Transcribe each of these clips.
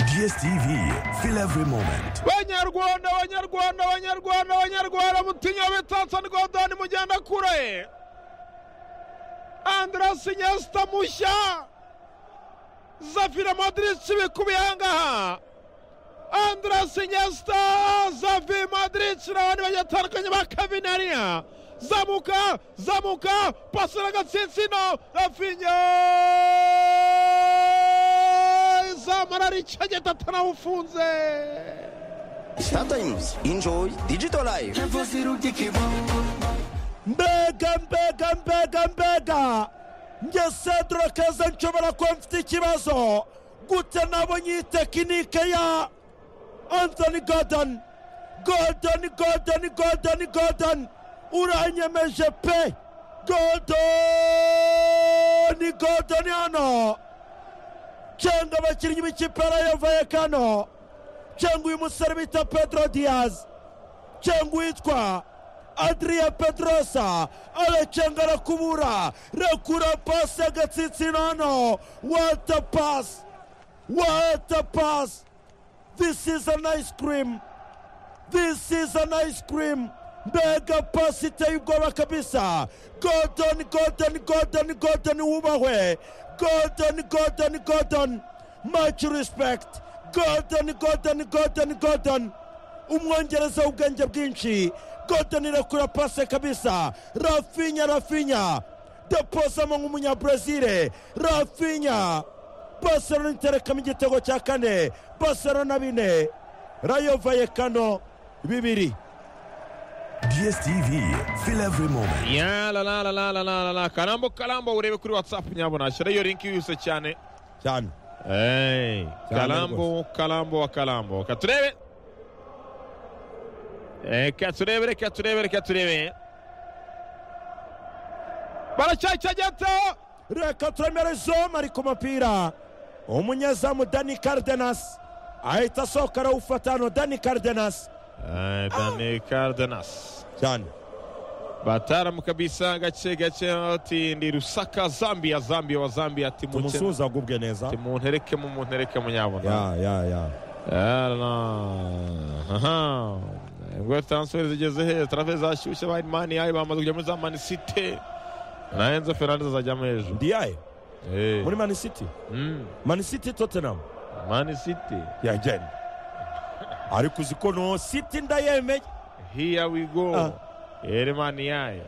DSTV, feel every moment. banyarwanda banyarwanda banyarwanda banyarwanda mutinyi wa bitatsa rwanda nimugenda kure andras inyesta mushya zafira madrid bikubiye ahangaha andras inyesta zavi madrid n'abandi bagiye batandukanye ba kavinariya zamuka zamuka pasira agatsinsino rafinya zamara ricageta atanawufunze Sometimes enjoy digital life. mbega mbega mbega mbega njye sandro keza nshobora kuba mfite ikibazo gute nabonye iyi tekinike ya anthony gordon gordon gordon gordon gordon uranyemeje pe gordon gordon hano cyangwa abakinnyi b'ikipe yavuye kano cyangwa uyu musore bita pedro diaz cyangwa uwitwa adriya pedrosa aracenga arakubura rakura pasi agatsitsino hano wata pasi wata pasi this is an ice cream this is an ice cream mbega pasi iteye ubwoba kabisa gordon gordon gordon gordon wubahwe gordon gordon gordon much respect gordon gordon gordon gordon umwongereza w'ubwenge bwinshi gordon irakura pasi kabisa rafinya rafinya deposamo nk'umunyabrazil rafinya barcelona iterekamo igitego cya kane barcelona bine rayo vayekano bibiri DSTV, feel every moment. ya la la la la la la la la karambo karambo urebe kuri watsapu nyabona shira iyo linki yihuse cyane cyane Hey, Cyane karambo karambo wa karambo katurebe Eh, katurebe reka turebe reka turebe baracyacageta reka turemere zoma ari ku mupira umunyezamu dani cardenas ahita asohoka arawufata hano dani cardenas Eh, dani cardenas cyane bataramu kabisa gake gake ati ndi rusaka zambia zambia wa zambia ati mukene tumusuhuza agubwe neza ati muntereke mu muntereke munyabona ya ya ya ngo transfer zigeze he transfer zashyushye ba mani yayo bamaze kujya muri za mani site na enzo fernandes azajyamo hejuru ndiyaye Eh, muri mani city mm, mani city tottenham mani site yagenda ariko uzi ko no city ndayemeye here we go ere mani yayo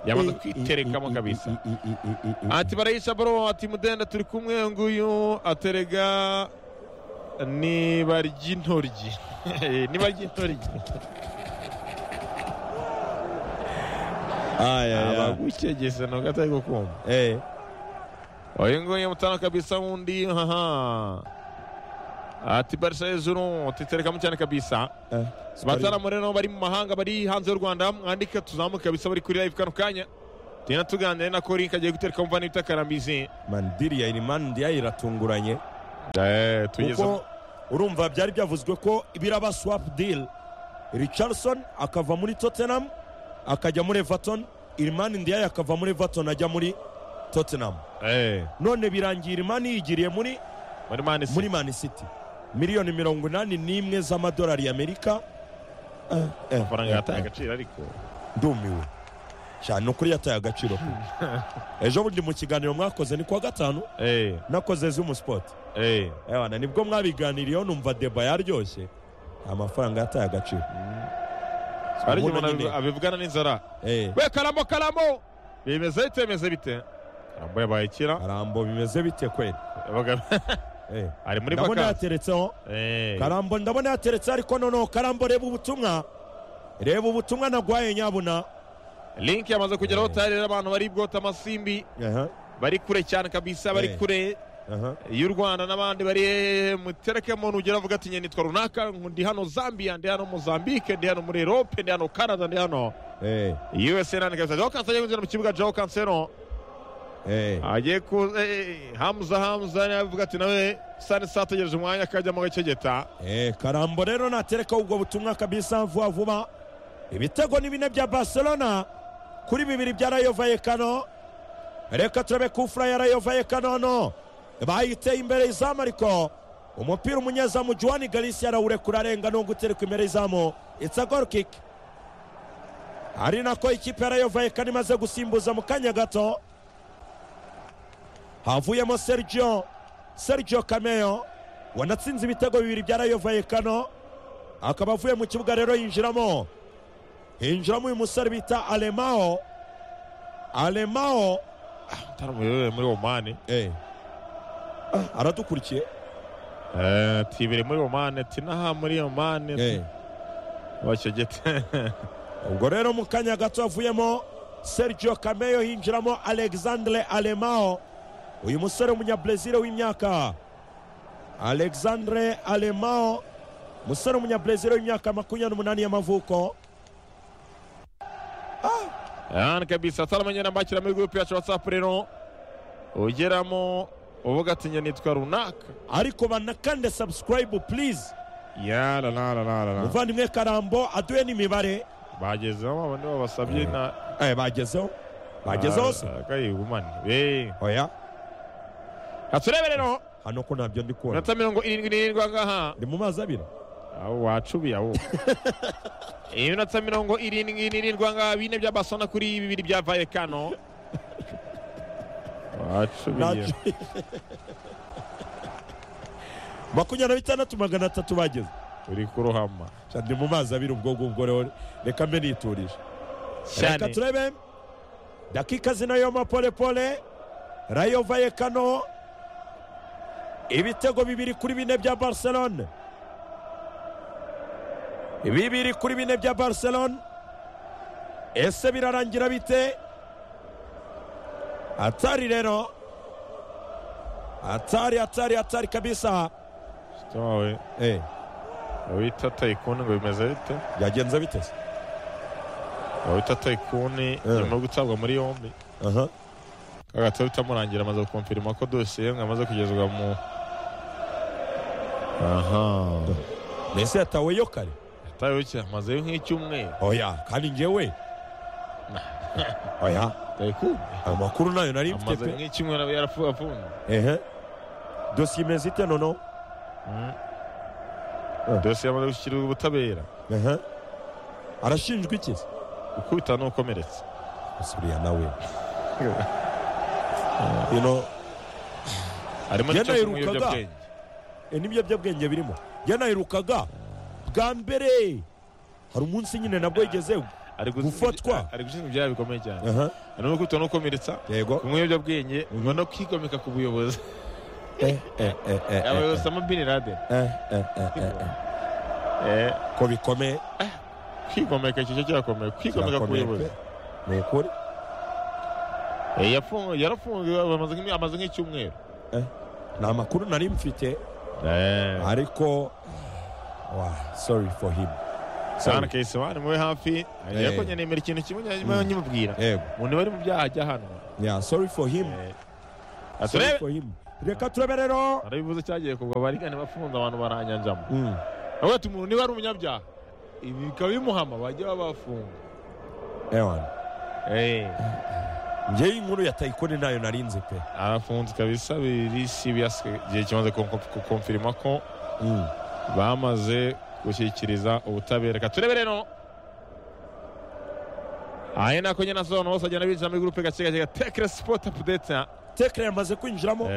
yamaze I- i- kwiterekamo i- i- kabisa i- i- i- i- i- i- ati barahisha baro ati mudenda turi kumwe nguyu aterega niba ry'intoryi niba ry'intoryi Aya, ya. abagucegese ntabwo atari gukunda Eh, uyu nguyu mutana kabisa wundi haha ati barisa hejuru titerekamo cyane kabisa eh, bataramu rero bari mu mahanga bari hanze y'u rwanda mwandika tuzamuke kabisa bari kuri live kano kanya tugenda tuganire na korinka agiye gutereka mvana ibita karambizi man diriya iri man ndiyaye iratunguranye tugeze kuko urumva byari byavuzwe ko biraba swap deal richardson akava muri tottenham akajya muri everton irimani ndiyaye akava muri everton ajya muri tottenham Eh, none birangiye irimani yigiriye muri muri mani muri man city miliyoni mirongo inani n'imwe z'amadolari y'amerika Eh, eh, amafaranga eh, yataye eh. agaciro ariko ndumiwe cyane ni ukuri yataye agaciro pe. ejo bundi mu kiganiro mwakoze ni kuwa gatanu Eh, nakoze zumu sipoti eh. ewana nibwo mwabiganiriyeho numva deba yaryoshye amafaranga yataye agaciro ariko Umuntu umuntu nyine. abivugana n'inzara Eh, we karamo karamo bimeze bite bimeze bite karamo yabaye kira karambo bimeze bite kweri Yabaga- Eh, ari muri ndabona vakansi yateretseho Eh, karambo ndabona yateretseho ariko noneho karambo reba ubutumwa reba ubutumwa nagwaye nyabuna linki yamaze kugeraho Eh. tayari abantu bari bwota amasimbi Aha, bari kure cyane kabisa bari Eh. kure aha. y'u rwanda n'abandi bari eh, mutereke muntu ugera avuga ati "Njye nitwa runaka ndi hano zambia ndi hano mozambique ndi hano muri erope ndi hano canada ndi hano Eh, usa nani kabisa jaho kansero agiye kwinjira mu kibuga jaho kansero eh, agiye ku eh, hamza hamza yavuga ati nawe sani sa ategereje umwanya akajyamo gacegeta eh, karambo rero naterekaho ubwo butumwa kabisa vuba vuba ibitego ni bine bya barcelona kuri bibiri bya rayo vayekano reka turabe kufura yarayovaye kanono bayiteye imbere y'izamu ariko umupira umunyezamu juwani garisi yarawurekura arenga n'ubwo utereka imbere y'izamu itsa goro kiki ari nako ikipe yarayovaye kano imaze gusimbuza mu kanya gato havuyemo sergio sergio kameyo wanatsinze ibitego bibiri bya rayo vayekano akaba avuye mu kibuga rero yinjiramo hinjiramo uyu musore bita alemao alemao atari umuyoboro muri omani eh. ah, aradukurikiye Eh, tibiri muri omani tinaha muri omani eh. bacegete ubwo rero mu kanya gato havuyemo sergio kameyo hinjiramo alexandre alemao uyu musore w'umunyabrezil w'imyaka alexandre alemao umusore w'umunyabrezil w'imyaka makumyabiri n'umunani y'amavuko yani kabisa salama nyine ambakira muri gurupe yacu whatsapp rero ugeramo uvuga ati njye nitwa runaka ariko banakande subscribe please yararararara muvandimwe karambo aduhe n'imibare bagezeho babone babasabye na eh, bagezeho bagezeho se kayigumane be oya aturebe rero hano ko ntabyo ndi kubona minota mirongo irindwi n'irindwi ahangaha ndi mu mazi abira aho wacubiye aho iminota mirongo irindwi n'irindwi ahangaha bine bya basona kuri bibiri bya vayekano wacubiye Nta- makumyabiri na bitandatu magana atatu bageze uri kurohama Sha, ndi mu mazi abira ubwo ngubwo rero reka mbe niturije reka cyane turebe dakika zinayoma polepole rayo vayekano ibitego bibiri kuri bine bya barcelone bibiri kuri bine bya barcelone ese birarangira bite atari rero atari atari atari kabisa towe eh wita tayikuni ngo bimeze bite byagenze bite se wita tayikuni nyuma yo gutabwa muri yombi aha kagatoya bitamurangira amaze gukomfirima ko dosiye ngo amaze kugezwa mu aha mbese yataweyo kare yataweho iki amazeyo nk'icyumweru oya kandi njyewe oya tayikuni amakuru nayo nari mfite amaze pe nk'icyumweru aba yarafunze ehe dosiye imeze ite nono dosiye yamaze gushyikirizwa ubutabera ehe arashinjwa iki se gukubita n'ukomeretse asubiriya nawe you know harimo n'icyose mu Yanayirukaga. biyobyabwenge eh, n'ibiyobyabwenge birimo yanayirukaga bwa mbere hari umunsi nyine nabwo yigezeho ari guzi- Gufatwa. ari gushinjwa ibyaha bikomeye cyane aha hari no gukubita n'ukomeretsa yego kumwe ibiyobyabwenge ngo no kwigomeka ku buyobozi eh eh eh eh eh, abayobozi ama bin laden eh eh eh eh eh. Eh, ko bikomeye kwigomeka icyo cyo kirakomeye kwigomeka ku birakomeye buyobozi pe. ni ukuri Eh, yafungu- yarafunguwe amaze nk'imi- amaze nk'icyumweru ni amakuru nari mfite ariko wa sorry for him sana sorry kayisobani mube hafi Eh. yakonye nemera ikintu kimwe nyuma nyimubwira yego umuntu bari mu byaha ajya hano yeah sorry for him sorry aturebe for him reka turebe rero arabivuze cyagiye kubwo abarigane bafunze abantu baranyanjamo Mm. avuga ati umuntu niba ari umunyabyaha ibi bikaba bimuhama bajya babafunga ewan Eh, ngewe inkuru ya tayikoni nayo narinze pe arafunze kabisa biri serious igihe kimaze kuko- kukomfirima ko Mm. bamaze gushyikiriza ubutabera reka turebe rero aya nako nyine asobanura bose agenda binjira muri gurupe gake gake tekere sipoti apudeti tekre yamaze kwinjiramo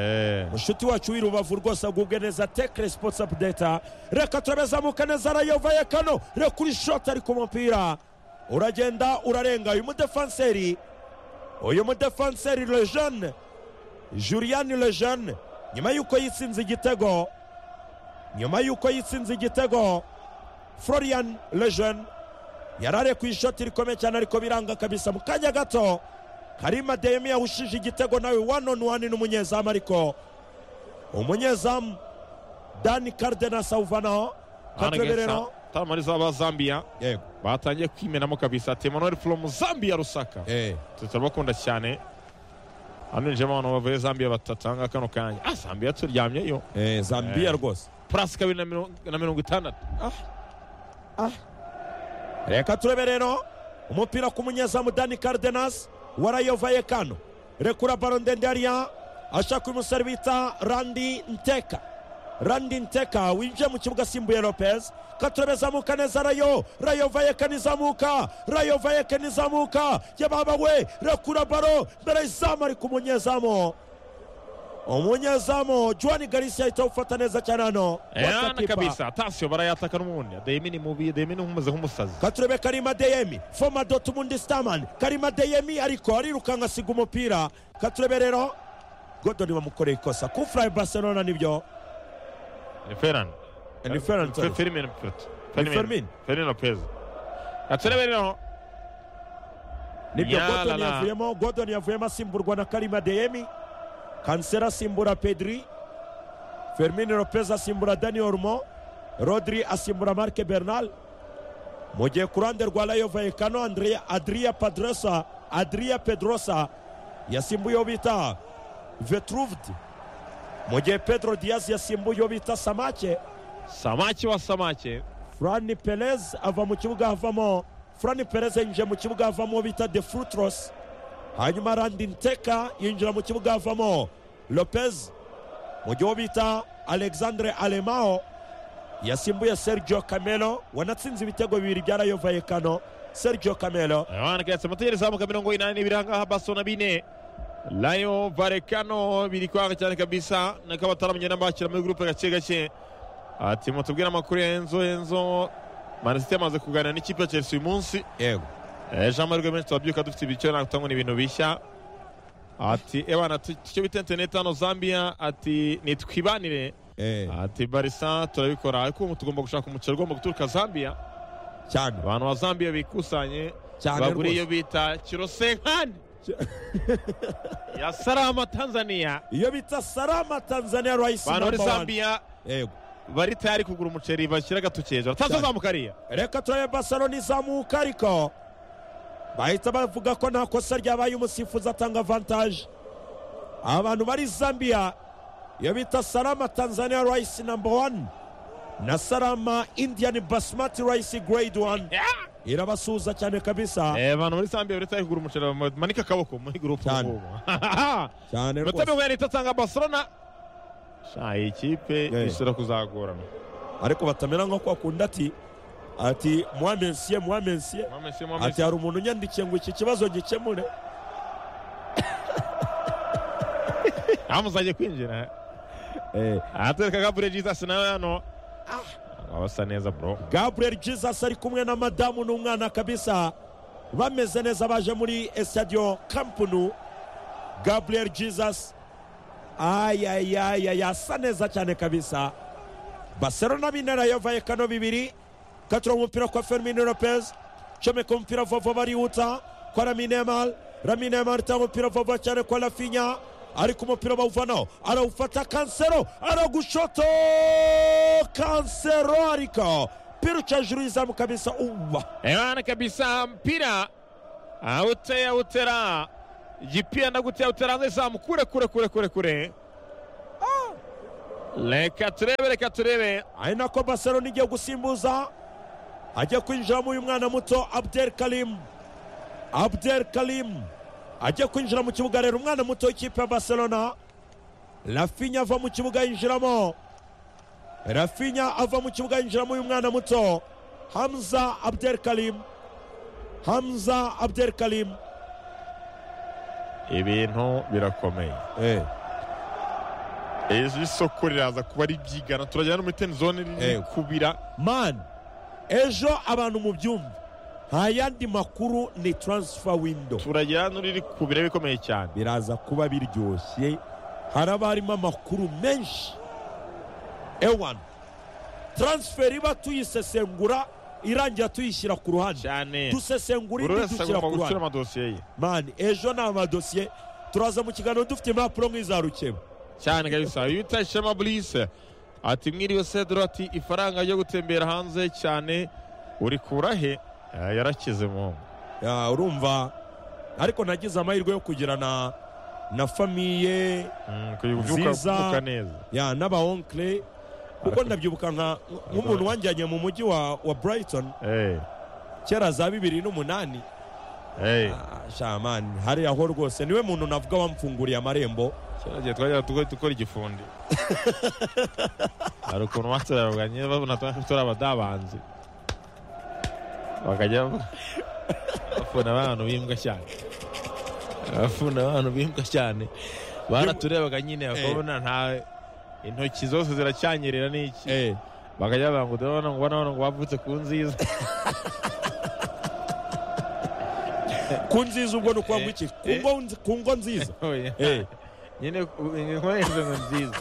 mushuti wacu w'irubavu rwose agubwe neza tekre sports update reka turebe zamuka neza rayovaye kano reka uri shot ari ku mupira uragenda urarenga uyu mudefanseri uyu mudefanseri lejeune julian lejeune nyuma y'uko yitsinze igitego nyuma y'uko yitsinze igitego florian lejeune yari ari ku ishoti rikomeye cyane ariko biranga kabisa mu kanya gato karima demi yahushije igitego nawe one on one n'umunyezamu ariko umunyezamu dani kardena sauvano katureberero tamari zaba zambia yego batangiye kwimenamo kabisa ati emanuel from zambia rusaka eh turabakunda cyane hano hinjiramo abantu bavuye zambia batatanga kano kanya ah zambia turyamyeyo eh zambia rwose purasi kabiri na mirongo- na mirongo itandatu reka turebe rero umupira ku munyezamu dani cardenas wa rayo vallecano rekura baro ndende hariya ashaka uyu musore bita randi nteka randi nteka winjiye mu kibuga asimbuye lopez katurebe zamuka neza rayo rayo vayekani izamuka rayo vayekani izamuka yababa we rekura baro mbere y'izamu ari ku munyezamu umunyezamu juan garcia ahita awufata neza cyane hano yana Watakipa. kabisa atasyo barayataka n'ubundi adeyemi ni mubi adeyemi ni umeze nk'umusazi katurebe karima deyemi foma dotimundi sitamani karima deyemi ariko arirukanka asiga umupira katurebe rero godoni bamukoreye ikosa kufurayi barcelona nibyo ni feran ni Ferran, sorry. ferimeni purata Fermin. ferimeni lopezi aturebe rero nibyo Yalala. godoni yavuyemo godoni yavuyemo asimburwa na karima deyemi kansera asimbura pedri fermin lopez asimbura dani ormo rodri asimbura marke bernal mu gihe ku ruhande rwa rayo vayekano Andrea- adria padrosa adria pedrosa yasimbuye uwo bita vetruvd mu gihe pedro diaz yasimbuye uwo bita samake samaki wa samaki Fran Perez ava mu kibuga havamo Fran Perez yinjira mu kibuga havamo uwo bita De Frutros hanyuma Randi Nteka yinjira mu kibuga havamo Lopez mu gihe uwo bita Alexandre Alemao yasimbuye Sergio Camelo wanatsinze ibitego bibiri bya Rayo Vallecano Sergio Camelo abanagaetse amategeko izamuka mirongo inani n'ibiri ahangaha baso na bine layo varekano biri kwanga cyane kabisa nako abataramenya n'abakira muri gurupe gake gake ati mutubwire amakuru ya enzo enzo manisiti yamaze kuganira n'ikipe ya chelsea uyu munsi yego Eh, jean marie menshi turabyuka dufite ibiciro ntabwo tubona ibintu bishya ati ebana icyo bita interineti hano zambia ati nitwibanire eh, ati barisa turabikora ariko ubu tugomba gushaka umukino ugomba guturuka zambia cyane abantu ba zambia bikusanye cyane bagura iyo rwose bita kirosenkani ya salama tanzania iyo bita Salama Tanzania Rice abantu muri number one. zambia yego bari tayari kugura umuceri bashyira agatoki hejuru atazazamuka ariya reka turebe barcelona izamuka ariko bahita bavuga ko nta kosa ryabaye umusifuzi atanga avantaje abantu bari zambia iyo bita salama tanzania rice number one na salama indian basmati rice grade one irabasuhuza cyane kabisa Eh, abantu muri zambia bari tayari kugura umuceri bamanika akaboko muri gurupe Cyane. ngubu cyane rwose iminota mirongo irindwi itatanga barcelona sha iyi kipe Yeah. ishobora kuzagorana ariko batamera nko kwakunda ati ati mwamensiye mwamensiye Mwamese, mwamese. ati hari umuntu unyandikiye ngo iki kibazo gikemure aho muzajya kwinjira ahatereka gabure jesus nawe hano abasa neza bro gabriel jesus ari kumwe na madamu n'umwana kabisa bameze neza baje muri estadio kampunu gabriel jesus ayayaya yasa neza cyane kabisa barcelona bine rayo vallecano bibiri katura umupira kwa fermin lopez comeka umupira vovo barihuta kwa raminemal raminemal itanga umupira vovo cyane kwa rafinya ariko umupira bawuvanaho arawufata kansero aragushoto kansero ariko piruca hejuru y'izamu kabisa uba ebana kabisa mpira awuteye awutera jipia ndaguteye awutera hanze izamu kure kure kure kure kure reka turebe reka turebe ari nako barcelona igiye gusimbuza ajya kwinjiramo uyu mwana muto abdel karim abdel karim ajya kwinjira mu kibuga rero umwana muto w'ikipe ya barcelona rafinya ava mu kibuga yinjiramo rafinya ava mu kibuga yinjiramo uyu mwana muto hamza abdel karim hamza abdel karim ibintu birakomeye eh. ejo isoko riraza kuba ribyigana turajyana no muri teni zone Yego. kubira mani ejo abantu mu byumva nta yandi makuru ni taransifa windo turajyana n'uriri kubira bikomeye cyane biraza kuba biryoshye haraba harimo amakuru menshi ewan taransiferi iba tuyisesengura irangira tuyishyira ku ruhande cyane dusesengura buri indi wese dushyira agomba ku gushyira ruhande amadosiye ye mani ejo ni amadosiye turaza mu kiganiro dufite impapuro nk'izarukeba cyane kabisa uyu bita shema burise ati mwiriwe sedro ati ifaranga ryo gutembera hanze cyane urikura he Eh, yarakize mu Ya, urumva ariko nagize amahirwe yo kugira na na famiye Mm, kubyuka Nziza. kubyuka neza ya n'abaonkle kuko ndabyibuka nka nk'umuntu wanjyanye mu mujyi wa wa brighton Eh, kera za bibiri n'umunani Hey. shamani hariya ho rwose niwe muntu navuga wamfunguriye amarembo Kera igihe twajyaga tugo- dukora igifundi hari ukuntu baturaruganye babona twa- turi abadabanzi bakajya ba- bafuna abantu bimbwa cyane bafuna abantu bimbwa cyane baraturebaga nyine bakabona ntawe intoki zose ziracyanyerera n'iki eh bakajya bavuga ngo ndabona ngo ubona ngo bavutse ku nziza ku nziza ubwo ni ukuvuga iki Ku Eh. ngo nzi- ku ngo nziza Oya. eh nyine inkorezo ngo nziza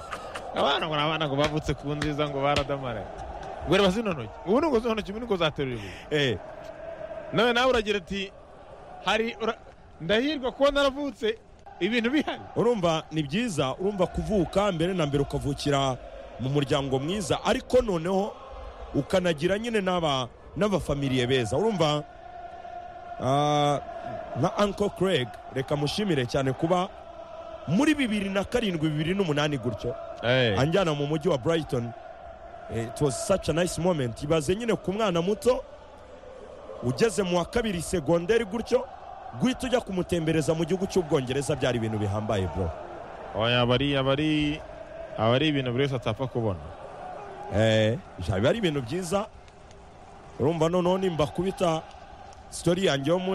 abana ngo n'abana ngo bavutse ku nziza ngo baradamaraye ngo reba zino ntoki ubu ni ngo zino ntoki ubu ni ngo zaterura ibuye eh nawe nawe uragira ati hari ura- ndahirwa kuba naravutse ibintu bihari urumva ni byiza urumva kuvuka mbere na mbere ukavukira mu muryango mwiza ariko noneho ukanagira nyine n'aba n'abafamiliye beza urumva ah, nka uncle craig reka mushimire cyane kuba muri bibiri na karindwi bibiri n'umunani gutyo anjyana mu mujyi wa brighton Eh, it was such a nice moment ibaze nyine ku mwana muto ugeze mu wa kabiri segonderi gutyo guhita ujya kumutembereza mu gihugu cy'ubwongereza byari ibintu bihambaye bro oya abari abari abari ibintu buri wese atapfa kubona Eh, biba ari ibintu byiza urumva noneho nimba kubita sitori yanjye yo muri